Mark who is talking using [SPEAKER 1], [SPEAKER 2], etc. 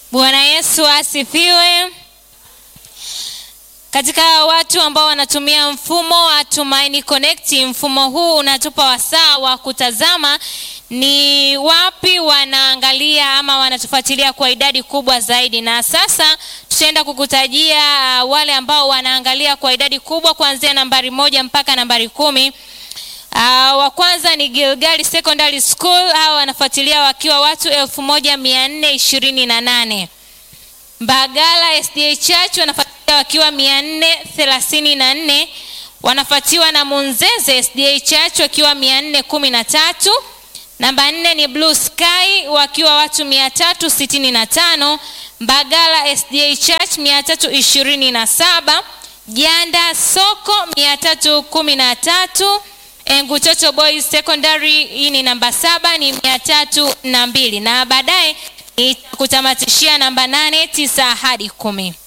[SPEAKER 1] Bwana Yesu asifiwe. Katika watu ambao wanatumia mfumo wa Tumaini Connect, mfumo huu unatupa wasaa wa kutazama ni wapi wanaangalia ama wanatufuatilia kwa idadi kubwa zaidi, na sasa tutaenda kukutajia uh, wale ambao wanaangalia kwa idadi kubwa kuanzia nambari moja mpaka nambari kumi. Uh, wa kwanza ni Gilgali Secondary School, hao wanafuatilia wakiwa watu elfu moja mia nne ishirini na nane. Mbagala SDA Church wanafuatilia wakiwa mia nne thelathini na nne wanafuatiwa na Munzeze SDA Church wakiwa mia nne kumi na tatu. Namba nne ni Blue Sky wakiwa watu mia tatu sitini na tano. Mbagala SDA Church mia tatu ishirini na saba. Janda Soko mia tatu kumi na tatu. Engutoto Boys Secondary hii ni namba saba ni mia tatu na mbili na baadaye itakutamatishia namba nane tisa hadi kumi.